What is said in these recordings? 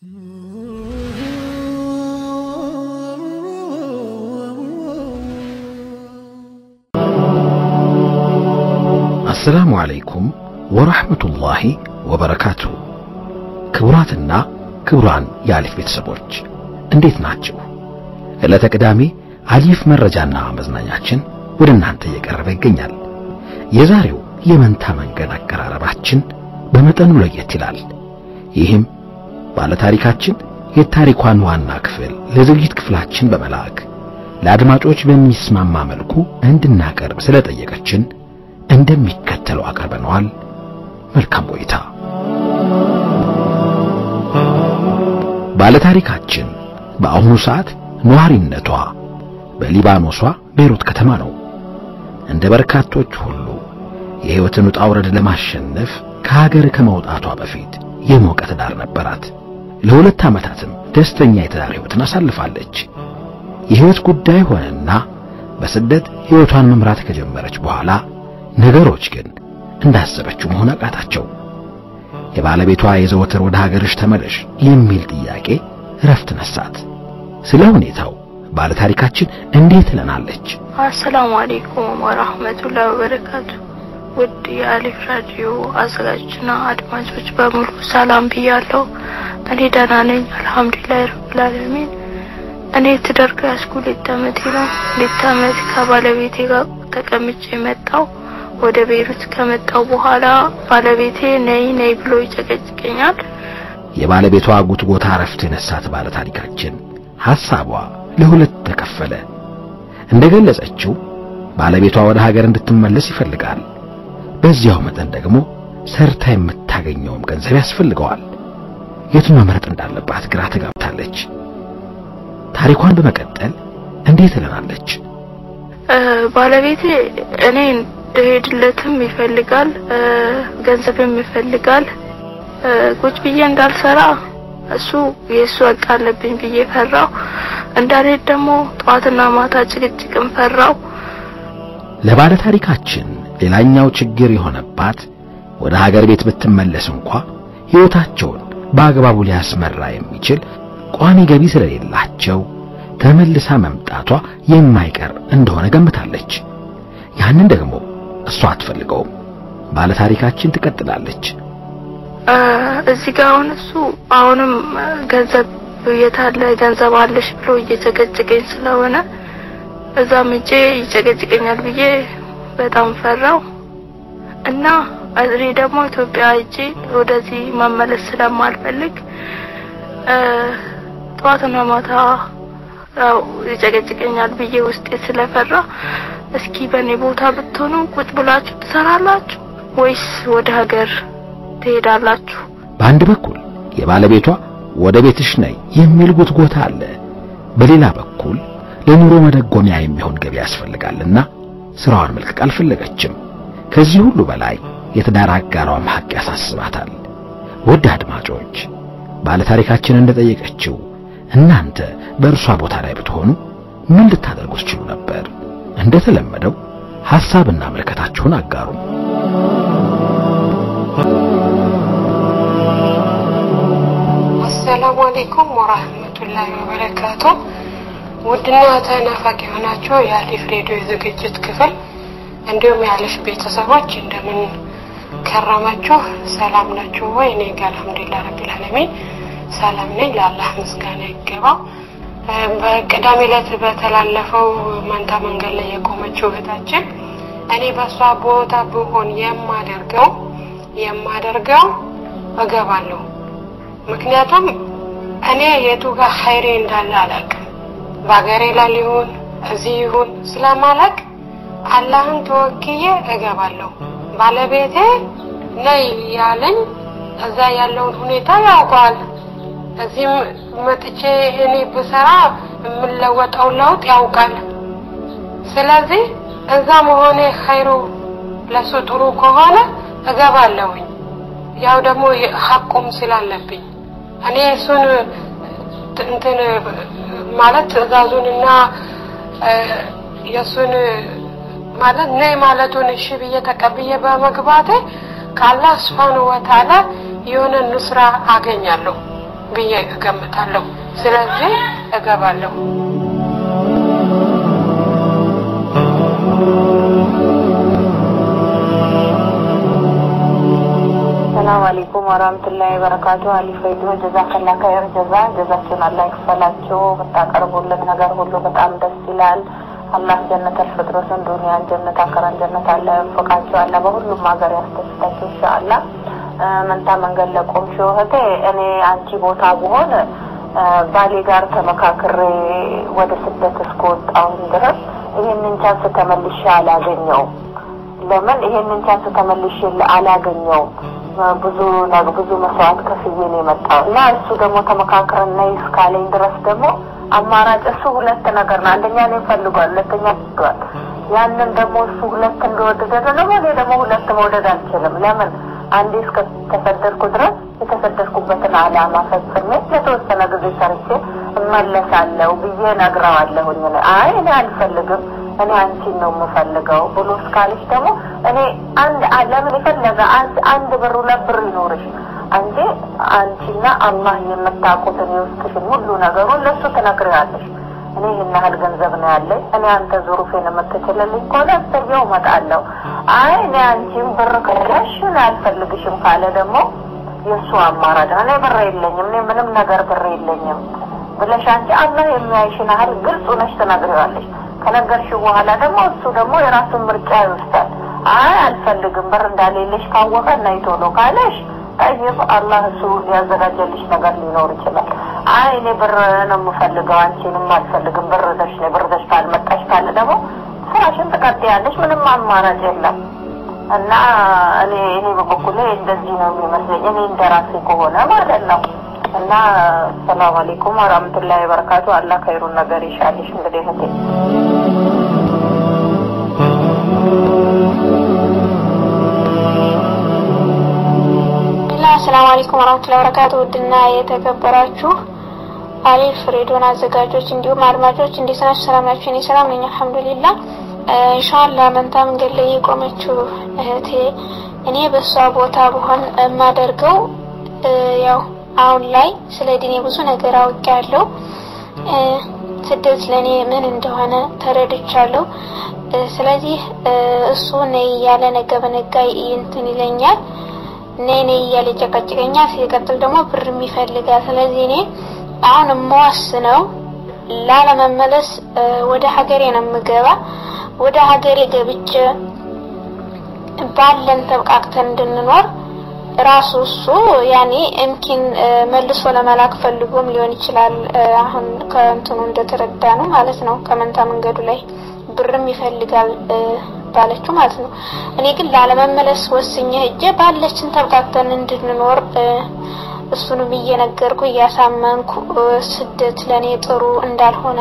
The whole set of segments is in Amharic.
አሰላሙ አለይኩም ወራህመቱላሂ ወበረካቱ። ክቡራትና ክቡራን የአሊፍ ቤተሰቦች እንዴት ናቸው? ዕለተ ቅዳሜ አሊፍ መረጃና መዝናኛችን ወደ እናንተ እየቀረበ ይገኛል። የዛሬው የመንታ መንገድ አቀራረባችን በመጠኑ ለየት ይላል። ይህም ባለታሪካችን የታሪኳን ዋና ክፍል ለዝግጅት ክፍላችን በመላክ ለአድማጮች በሚስማማ መልኩ እንድናቀርብ ስለጠየቀችን እንደሚከተለው አቅርበነዋል። መልካም ቆይታ። ባለታሪካችን በአሁኑ ሰዓት ነዋሪነቷ በሊባኖሷ ቤይሩት ከተማ ነው። እንደ በርካቶች ሁሉ የሕይወትን ውጣ ውረድ ለማሸነፍ ከሀገር ከመውጣቷ በፊት የሞቀ ትዳር ነበራት። ለሁለት ዓመታትም ደስተኛ የትዳር ሕይወትን አሳልፋለች። የሕይወት ጉዳይ ሆነና በስደት ሕይወቷን መምራት ከጀመረች በኋላ ነገሮች ግን እንዳሰበችው መሆን አቃታቸው። የባለቤቷ የዘወትር ወደ ሀገርሽ ተመለሽ የሚል ጥያቄ እረፍት ነሳት። ስለ ሁኔታው ባለታሪካችን እንዴት ትለናለች? አሰላሙ አሌይኩም ወራህመቱላሂ ወበረካቱ። ውድ የአሊፍ ራዲዮ አዘጋጆችና አድማጮች በሙሉ ሰላም ብያለሁ። እኔ ደህና ነኝ፣ አልሐምዱሊላህ ረብል ዓለሚን። እኔ ትዳር ከያዝኩ ሁለት ዓመቴ ነው። ሁለት ዓመት ከባለቤቴ ጋር ተቀምጬ መጣው። ወደ ቤይሩት ከመጣው በኋላ ባለቤቴ ነይ ነይ ብሎ ይጨቀጭቀኛል። የባለቤቷ ጉትጎታ እረፍት የነሳት ባለታሪካችን ሐሳቧ ለሁለት ተከፈለ። እንደገለጸችው ባለቤቷ ወደ ሀገር እንድትመለስ ይፈልጋል። በዚያው መጠን ደግሞ ሰርታ የምታገኘውም ገንዘብ ያስፈልገዋል። የቱን መምረጥ እንዳለባት ግራ ተጋብታለች። ታሪኳን በመቀጠል እንዴት ትለናለች? ባለቤቴ እኔ እንደሄድለትም ይፈልጋል፣ ገንዘብም ይፈልጋል። ቁጭ ብዬ እንዳልሰራ እሱ የእሱ ወቅ አለብኝ ብዬ ፈራው። እንዳልሄድ ደግሞ ጠዋትና ማታ ጭቅጭቅም ፈራው። ለባለ ታሪካችን ሌላኛው ችግር የሆነባት ወደ ሀገር ቤት ብትመለስ እንኳ ሕይወታቸውን በአግባቡ ሊያስመራ የሚችል ቋሚ ገቢ ስለሌላቸው ተመልሳ መምጣቷ የማይቀር እንደሆነ ገምታለች። ያንን ደግሞ እሷ አትፈልገውም። ባለ ታሪካችን ትቀጥላለች። እዚህ ጋር አሁን እሱ አሁንም ገንዘብ የታለ ገንዘብ አለሽ ብሎ እየጨቀጨቀኝ ስለሆነ እዛም እጄ ይጨቀጭቀኛል ብዬ በጣም ፈራው እና እኔ ደግሞ ኢትዮጵያ እጄ ወደዚህ መመለስ ስለማልፈልግ ጠዋትና ማታ ያው ይጨቀጭቀኛል ብዬ ውስጤ ስለፈራ እስኪ በእኔ ቦታ ብትሆኑ ቁጭ ብላችሁ ትሰራላችሁ ወይስ ወደ ሀገር ትሄዳላችሁ? በአንድ በኩል የባለቤቷ ወደ ቤትሽ ነይ የሚል ጉትጎታ አለ። በሌላ በኩል ለኑሮ መደጎሚያ የሚሆን ገቢ ያስፈልጋልና ስራዋን መልቀቅ አልፈለገችም። ከዚህ ሁሉ በላይ የትዳር አጋሯም ሐቅ ያሳስባታል። ውድ አድማጮች ባለታሪካችን እንደጠየቀችው እናንተ በእርሷ ቦታ ላይ ብትሆኑ ምን ልታደርጉ ትችሉ ነበር? እንደተለመደው ሐሳብና ምልከታችሁን አጋሩ። አሰላሙ አለይኩም ወራህመቱላሂ ወበረካቱ። ውድና ተናፋቂ የሆናችሁ የአሊፍ ሬዲዮ የዝግጅት ክፍል እንዲሁም የአሊፍ ቤተሰቦች እንደምን ከረማችሁ? ሰላም ናችሁ ወይ? እኔ ጋር አልሐምዱሊላህ ረቢል ዓለሚን ሰላም ነኝ። ለአላህ ምስጋና ይገባው። በቅዳሜ ዕለት በተላለፈው መንታ መንገድ ላይ የቆመችው እህታችን እኔ በእሷ ቦታ ብሆን የማደርገው የማደርገው እገባለሁ። ምክንያቱም እኔ የቱ ጋር ኸይሬ እንዳለ አላውቅም። በሀገሬ ላይ ሊሆን እዚህ ይሁን ስለማላውቅ አላህን ተወክዬ እገባለሁ። ባለቤቴ ነይ ያለኝ እዛ ያለውን ሁኔታ ያውቀዋል። እዚህም መጥቼ እኔ ብሰራ የምለወጠው ለውጥ ያውቃል። ስለዚህ እዛ መሆኔ ኸይሩ ለሱ ጥሩ ከሆነ እገባለሁኝ። ያው ደግሞ ሐቁም ስላለብኝ እኔ እሱን እንትን ማለት ትዕዛዙንና የእሱን ማለት ነይ ማለቱን እሺ ብዬ ተቀብዬ በመግባቴ ከአላህ ስብሓነሁ ወተዓላ የሆነ ኑስራ አገኛለሁ። ብዬ እገምታለሁ። ስለዚህ እገባለሁ። ሰላም አለይኩም ወራህመቱላሂ ወበረካቱ። አሊፍ ሬዲዮ ጀዛከላ ከይር ጀዛ ጀዛችሁን አላህ ይክፈላችሁ። የምታቀርቡልን ነገር ሁሉ በጣም ደስ ይላል። አላህ ጀነተል ፍጥረትን ዱንያን ጀነት አከራን ጀነት አለ ያወቃችሁ አለ በሁሉም ሀገር ያስደስታችሁ ኢንሻአላህ። መንታ መንገድ ለቆምሽው እህቴ እኔ አንቺ ቦታ ብሆን ባሌ ጋር ተመካክሬ ወደ ስደት እስከወጣሁኝ ድረስ ይህንን ቻንስ ተመልሼ አላገኘውም። ለምን ይሄንን ቻንስ ተመልሼ አላገኘውም? ብዙ ብዙ መስዋዕት ከፍዬ ነው የመጣው እና እሱ ደግሞ ተመካክረን ነይ እስካለኝ ድረስ ደግሞ አማራጭ እሱ ሁለት ነገር ነው። አንደኛ እኔ ፈልጓል፣ ሁለተኛ ወዷል። ያንን ደግሞ እሱ ሁለት እንደወደደ ደግሞ እኔ ደግሞ ሁለት መውደድ አልችልም። ለምን አንዴ እስከ ተሰደድኩ ድረስ የተሰደድኩበትን ዓላማ ፈጽሜ ለተወሰነ ጊዜ ሰርቼ እመለሳለሁ ብዬ ነግረዋለሁኝ። አይ እኔ አልፈልግም እኔ አንቺን ነው የምፈልገው ብሎ እስካለች ደግሞ እኔ አንድ ለምን የፈለገ አንድ ብር ሁለት ብር ይኖርሽ አንቺ አንቺና አላህ የምታውቁትን የውስጥሽን ሁሉ ነገሩን ለእሱ ትነግሪዋለሽ። እኔ ይህን ያህል ገንዘብ ነው ያለኝ፣ እኔ አንተ ዙሩፌን የምትችልልኝ ከሆነ እሰየው እመጣለሁ። አይ እኔ አንቺን ብር ከለሽ እኔ አልፈልግሽም ካለ ደግሞ የእሱ አማራጭ እኔ ብር የለኝም፣ እኔ ምንም ነገር ብር የለኝም ብለሽ አንቺ አላህ የሚያይሽን ያህል ግልጽ ነሽ ትነግሪዋለሽ። ከነገርሽው በኋላ ደግሞ እሱ ደግሞ የራሱን ምርጫ ይወስዳል። አይ አልፈልግም ብር እንዳሌለሽ ካወቀ እና ቶሎ ካለሽ ጠይብ አላህ እሱ ያዘጋጀልሽ ነገር ሊኖር ይችላል። አይ እኔ ብር ነው የምፈልገው አንቺንም አልፈልግም ብር ደሽ ነው ብር ደሽ ካልመጣሽ ካለ ደግሞ ስራሽን ትቀጥያለሽ። ምንም አማራጭ የለም እና እኔ እኔ በበኩሌ እንደዚህ ነው የሚመስለኝ እኔ እንደራሴ ከሆነ ማለት ነው። እና ሰላም አለይኩም ወራህመቱላሂ ወበረካቱ። አላህ ከይሩን ነገር ይሻልሽ። እንግዲህ እህቴ አሰላሙ አለይኩም ወራህመቱላሂ ወበረካቱ። ውድና የተከበራችሁ አሊፍ ሬዲዮን አዘጋጆች እንዲሁም አድማጮች እንዴት ናችሁ? ሰላም ናችሁ? እኔ ሰላም ነኝ አልሐምዱሊላህ። ኢንሻአላህ መንታ መንገድ ላይ የቆመችው እህቴ እኔ በእሷ ቦታ ብሆን የማደርገው ያው አሁን ላይ ስለ ዲኔ ብዙ ነገር አውቄያለሁ። ስደት ለእኔ ምን እንደሆነ ተረድቻለሁ። ስለዚህ እሱ ነይ እያለ ነገ በነጋ እንትን ይለኛል፣ ነይ ነይ እያለ ጨቀጭቀኛል። ሲቀጥል ደግሞ ብርም ይፈልጋል። ስለዚህ እኔ አሁን የምወስነው ላለመመለስ ወደ ሀገሬ ነው የምገባ። ወደ ሀገሬ ገብቼ ባለን ተብቃቅተን እንድንኖር ራሱ እሱ ያኔ እምኪን መልሶ ለመላክ ፈልጎም ሊሆን ይችላል። አሁን ከእንትኑ እንደተረዳ ነው ማለት ነው። ከመንታ መንገዱ ላይ ብርም ይፈልጋል ባለችው ማለት ነው። እኔ ግን ላለመመለስ ወስኜ ሄጄ ባለችን ተብቃቅተን እንድንኖር እሱንም እየነገርኩ እያሳመንኩ ስደት ለእኔ ጥሩ እንዳልሆነ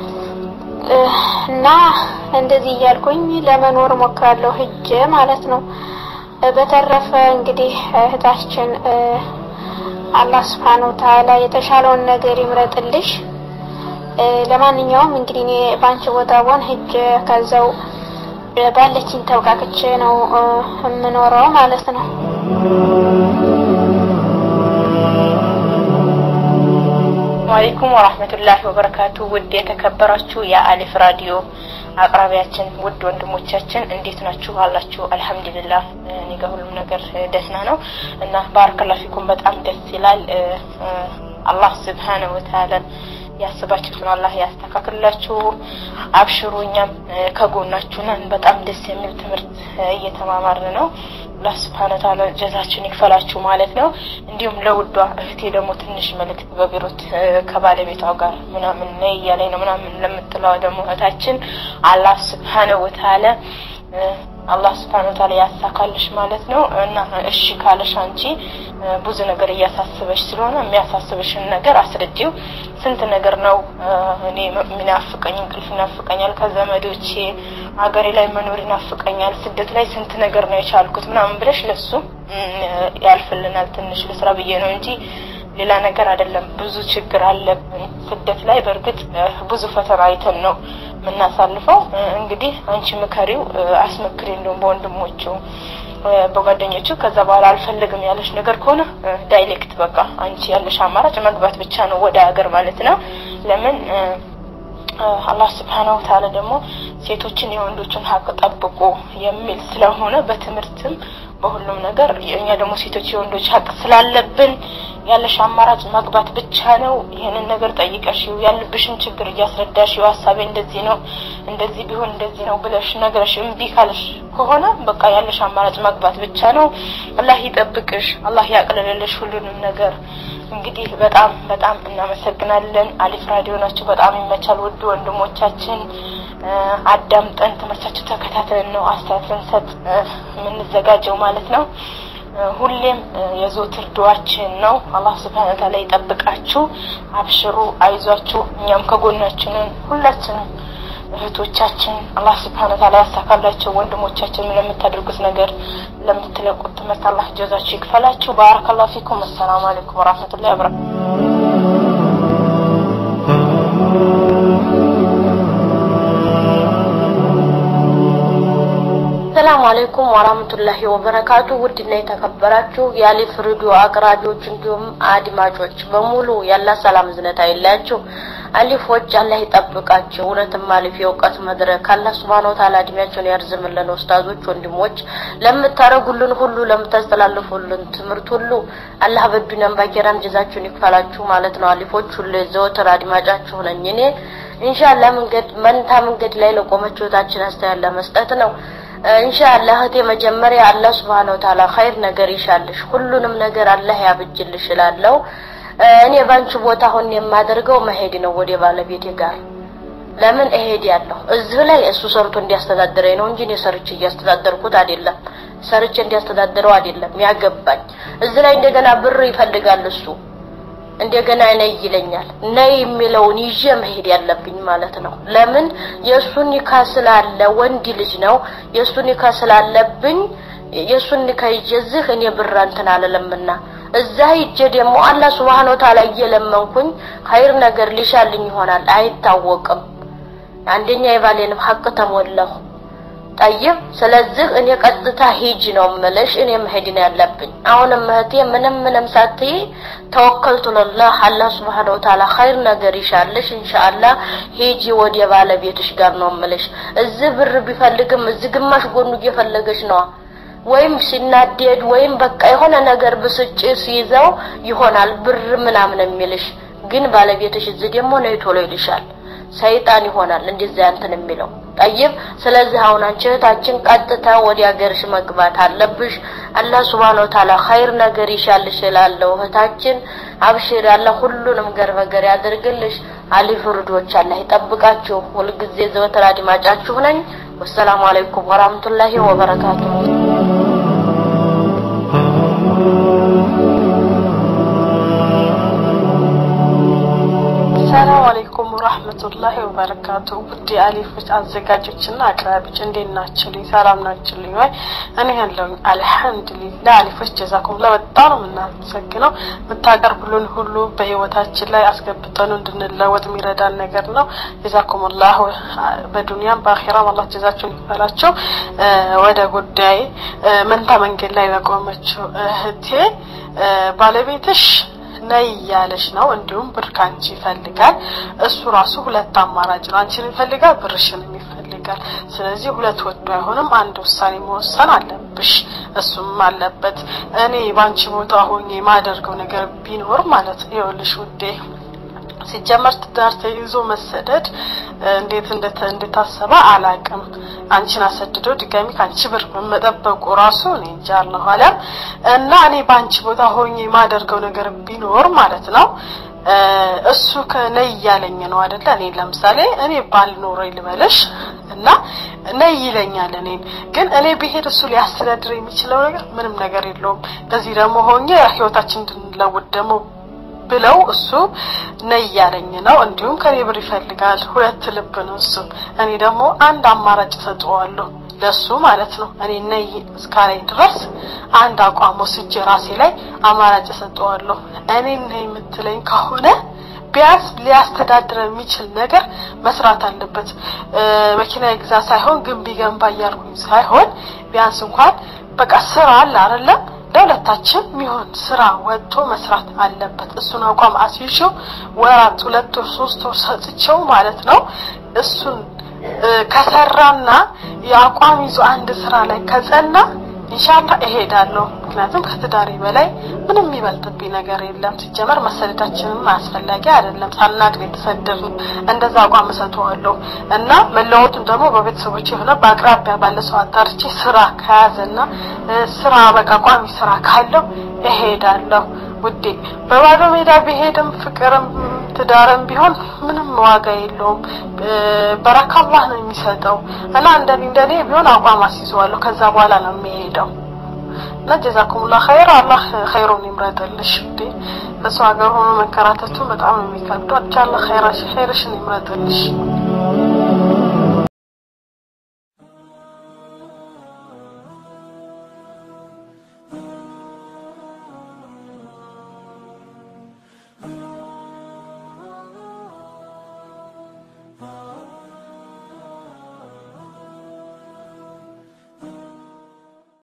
እና እንደዚህ እያልኩኝ ለመኖር ሞክራለሁ ሄጄ ማለት ነው። በተረፈ እንግዲህ እህታችን አላህ ስብሐነሁ ወተዓላ የተሻለውን ነገር ይምረጥልሽ። ለማንኛውም እንግዲህ እኔ በአንቺ ቦታ ቦን ሂጅ ከዛው ባለችኝ ተውቃቅቼ ነው የምኖረው ማለት ነው። አለይኩም ወራህመቱላሂ ወበረካቱ። ውድ የተከበራችሁ የአሊፍ ራዲዮ አቅራቢያችን ውድ ወንድሞቻችን እንዴት ናችሁ? አላችሁ? አልሐምዱሊላህ እኔ ጋር ሁሉም ነገር ደህና ነው እና ባረከላሁ ፊኩም በጣም ደስ ይላል። አላህ ስብሓነሁ ወተዓላ ያስባችሁትን አላህ ያስተካክልላችሁ። አብሽሩ፣ እኛም ከጎናችሁ ነን። በጣም ደስ የሚል ትምህርት እየተማማርን ነው። አላህ ስብሐነ ወተዓላ ጀዛችን ይክፈላችሁ ማለት ነው። እንዲሁም ለውዷ እህቴ ደግሞ ትንሽ መልእክት በቢሮት ከባለቤቷ ጋር ምናምን ነይ እያለኝ ነው ምናምን ለምትለዋ ደግሞ እህታችን አላህ ስብሐነ ወተዓላ አላህ ስብሐነ ወተዓላ ያሳካልሽ ማለት ነው እና እሺ ካለሽ አንቺ ብዙ ነገር እያሳስበሽ ስለሆነ የሚያሳስብሽን ነገር አስረጂው። ስንት ነገር ነው እኔ የሚናፍቀኝ፣ እንቅልፍ ይናፍቀኛል፣ ከዘመዶቼ ሀገሬ ላይ መኖር ይናፍቀኛል፣ ስደት ላይ ስንት ነገር ነው የቻልኩት ምናምን ብለሽ ለሱ ያልፍልናል ትንሽ ልስራ ብዬ ነው እንጂ ሌላ ነገር አይደለም። ብዙ ችግር አለብን ስደት ላይ። በእርግጥ ብዙ ፈተና አይተን ነው የምናሳልፈው። እንግዲህ አንቺ ምከሪው፣ አስመክሪ እንደውም በወንድሞቹ በጓደኞቹ ከዛ በኋላ አልፈልግም ያለሽ ነገር ከሆነ ዳይሬክት በቃ አንቺ ያለሽ አማራጭ መግባት ብቻ ነው ወደ ሀገር ማለት ነው። ለምን አላህ ስብሓነሁ ወተዓላ ደግሞ ሴቶችን የወንዶችን ሀቅ ጠብቁ የሚል ስለሆነ በትምህርትም በሁሉም ነገር እኛ ደግሞ ሴቶች የወንዶች ሀቅ ስላለብን ያለሽ አማራጭ መግባት ብቻ ነው። ይህንን ነገር ጠይቀሽው ያለብሽን ችግር እያስረዳሽው ሀሳቤ እንደዚህ ነው እንደዚህ ቢሆን እንደዚህ ነው ብለሽ ነገረሽ እምቢ ካለሽ ከሆነ በቃ ያለሽ አማራጭ መግባት ብቻ ነው። አላህ ይጠብቅሽ፣ አላህ ያቅልልልሽ ሁሉንም ነገር። እንግዲህ በጣም በጣም እናመሰግናለን። አሊፍ ራዲዮ ናቸው። በጣም ይመቻል። ውድ ወንድሞቻችን አዳምጠን ትምህርታችሁ ተከታትለን ነው አስተያየት ልንሰጥ የምንዘጋጀው ማለት ነው። ሁሌም የዘወትር ዱዓችን ነው። አላህ ስብሐነ ወተዓላ ይጠብቃችሁ፣ አብሽሩ፣ አይዟችሁ፣ እኛም ከጎናችሁ ነን። ሁላችንም እህቶቻችን አላህ ስብሐነ ወተዓላ ያሳካላቸው፣ ወንድሞቻችን ለምታደርጉት ነገር ለምትለቁት ትምህርት አላህ ጀዛችሁ ይክፈላችሁ። ባረከላሁ ፊኩም። አሰላሙ አለይኩም ወራህመቱላሂ ወበረካቱ። ሰላም አለይኩም ወራህመቱላሂ ወበረካቱ። ውድና የተከበራችሁ የአሊፍ ሬዲዮ አቅራቢዎች እንዲሁም አድማጮች በሙሉ ያላ ሰላም ዝነት አይለያችሁ። አሊፎች አላህ ይጠብቃችሁ። እውነትም አሊፍ የእውቀት መድረክ አላህ ሱብሃነሁ ወተዓላ እድሜያቸውን ያርዝምልን። ኡስታዞች፣ ወንድሞች ለምታረጉልን ሁሉ ለምታስተላልፉልን ትምህርት ሁሉ አላህ በዱንያም ባኪራም ጀዛችሁን ይክፈላችሁ ማለት ነው። አሊፎች ሁሉ ዘወትር አድማጫችሁ ነኝ እኔ ኢንሻአላህ መንገድ መንታ መንገድ ላይ ለቆመችው እህታችን አስተያየት ለመስጠት ነው። ኢንሻአላህ እህቴ መጀመሪያ አላህ Subhanahu Wa Ta'ala ኸይር ነገር ይሻልሽ፣ ሁሉንም ነገር አላህ ያብጅልሽ እላለሁ። እኔ ባንቺ ቦታ ሆኜ የማደርገው መሄድ ነው ወደ ባለቤቴ ጋር። ለምን እሄድ ያለሁ እዚህ ላይ እሱ ሰርቶ እንዲያስተዳድረኝ ነው እንጂ እኔ ሰርቼ እያስተዳደርኩት አይደለም። ሰርቼ እንዲያስተዳድረው አይደለም ያገባኝ። እዚህ ላይ እንደገና ብር ይፈልጋል እሱ እንደገና ነይ ይለኛል። ነይ የሚለውን ይዤ መሄድ ያለብኝ ማለት ነው። ለምን የእሱን ኒካ ስላለ ወንድ ልጅ ነው። የእሱን ኒካ ስላለብኝ የእሱን ኒካ ይዤ እዚህ እኔ ብር እንትን አልለምና እዛ ሂጄ ደግሞ አላህ ሱብሃነሁ ወተዓላ እየለመንኩኝ ኸይር ነገር ሊሻልኝ ይሆናል አይታወቅም። አንደኛ የባሌንም ሀቅ ተሞላሁ። ጠይብ ስለዚህ እኔ ቀጥታ ሂጅ ነው የምልሽ። እኔ መሄድ ነው ያለብኝ። አሁንም እህቴ ምንም ምንም ሳትይ ተወከልቱ ለላህ አላህ ሱብሃነሁ ወተዓላ ኸይር ነገር ይሻልሽ ኢንሻአላህ። ሂጂ ወደ ባለቤትሽ ጋር ነው የምልሽ። እዚህ ብር ቢፈልግም እዚህ ግማሽ ጎኑ እየፈለገች ነዋ። ወይም ሲናደድ ወይም በቃ የሆነ ነገር ብስጭት ሲይዘው ይሆናል ብር ምናምን የሚልሽ ግን ባለቤትሽ እዚህ ደግሞ ነይ ቶሎ ይልሻል። ሰይጣን ይሆናል እንደዛ እንትን የሚለው ጠይብ። ስለዚህ አሁን አንቺ እህታችን ቀጥታ ወደ ሀገርሽ መግባት አለብሽ። አላህ ሱብሃነሁ ወተዓላ ኸይር ነገር ይሻልሽ እላለሁ እህታችን። አብሽር፣ አላህ ሁሉንም ገር በገር ያደርግልሽ። አሊፍ ርዶች አላህ ይጠብቃችሁ። ሁልጊዜ ዘወትር አድማጫችሁ ነኝ። ወሰላሙ አለይኩም ወራህመቱላሂ ወበረካቱሁ። ሰላም አለይኩም ወራህመቱላሂ ወበረካቱ። ውድ አሊፎች አዘጋጆችና አቅራቢዎች እንዴት ናችሁልኝ? ሰላም ናችሁልኝ ወይ? እኔ ያለሁኝ አልሐምዱሊላህ። አሊፎች ጀዛኩሙላህ በጣም ነው የምናመሰግነው። የምታቀርቡልን ሁሉ በህይወታችን ላይ አስገብተን እንድንለወጥ የሚረዳን ነገር ነው። ጀዛኩሙላህ በዱንያም በአኺራም አላህ ጀዛችሁን ይክፈላቸው። ወደ ጉዳይ መንታ መንገድ ላይ ለቆመችው እህቴ ባለቤትሽ ነይ እያለሽ ነው። እንዲሁም ብር ካንቺ ይፈልጋል። እሱ ራሱ ሁለት አማራጭ ነው። አንቺን ይፈልጋል፣ ብርሽንም ይፈልጋል። ስለዚህ ሁለት ወዶ አይሆንም። አንድ ውሳኔ መወሰን አለብሽ፣ እሱም አለበት። እኔ ባንቺ ቦታ ሆኜ የማደርገው ነገር ቢኖር ማለት ነው ይኸውልሽ ውዴ ሲጀመር ትዳር ተይዞ መሰደድ እንዴት እንደታሰበ አላቅም። አንቺን አሰድዶ ድጋሚ ከአንቺ ብር መጠበቁ ራሱ እኔ እንጃ አላሁ አለም። እና እኔ በአንቺ ቦታ ሆኜ የማደርገው ነገር ቢኖር ማለት ነው እሱ ከነይ እያለኝ ነው አይደለ? እኔ ለምሳሌ እኔ ባልኖረኝ ልበለሽ እና ነይ ይለኛል። እኔን ግን እኔ ብሄድ እሱ ሊያስተዳድር የሚችለው ነገር ምንም ነገር የለውም። ለዚህ ደግሞ ሆኜ ህይወታችን እንድንለውጥ ደግሞ ብለው እሱ ነይ እያለኝ ነው። እንዲሁም ከኔ ብር ይፈልጋል። ሁለት ልብ ነው እሱ። እኔ ደግሞ አንድ አማራጭ እሰጠዋለሁ ለሱ ማለት ነው። እኔ ነይ እስካለኝ ድረስ አንድ አቋም ወስጄ ራሴ ላይ አማራጭ እሰጠዋለሁ። እኔ ነይ የምትለኝ ከሆነ ቢያንስ ሊያስተዳድር የሚችል ነገር መስራት አለበት። መኪና ይግዛ ሳይሆን ግንብ ይገንባ እያልኩኝ ሳይሆን ቢያንስ እንኳን በቃ ስራ አለ አይደለም ለሁለታችን የሚሆን ስራ ወጥቶ መስራት አለበት። እሱን አቋም አስይዤው ወራት ሁለት ወር ሶስት ወር ሰጥቼው ማለት ነው እሱን ከሰራና የአቋም ይዞ አንድ ስራ ላይ ከጸና ኢንሻአላህ እሄዳለሁ። ምክንያቱም ከትዳሬ በላይ ምንም የሚበልጥብኝ ነገር የለም። ሲጀመር መሰደዳችንም አስፈላጊ አይደለም። ሳናግር የተሰደድን እንደዛ አቋም እሰጠዋለሁ እና መለወጡን ደግሞ በቤተሰቦች የሆነ በአቅራቢያ ባለ ሰው አጣርቼ ስራ ከያዘና ስራ በቃ ቋሚ ስራ ካለው እሄዳለሁ። ውዴ በባዶ ሜዳ ቢሄድም ፍቅርም ትዳርም ቢሆን ምንም ዋጋ የለውም። በረካ አላህ ነው የሚሰጠው እና እንደኔ እንደኔ ቢሆን አቋም አስይዘዋለሁ። ከዛ በኋላ ነው የሚሄደው እና ጀዛኩሙላህ ኸይር አላህ ኸይሩን ይምረጥልሽ ውዴ። በሰው ሀገር ሆኖ መከራተቱ በጣም ነው የሚከብደው። አቻ አላህ ኸይራሽ ኸይርሽን ይምረጥልሽ።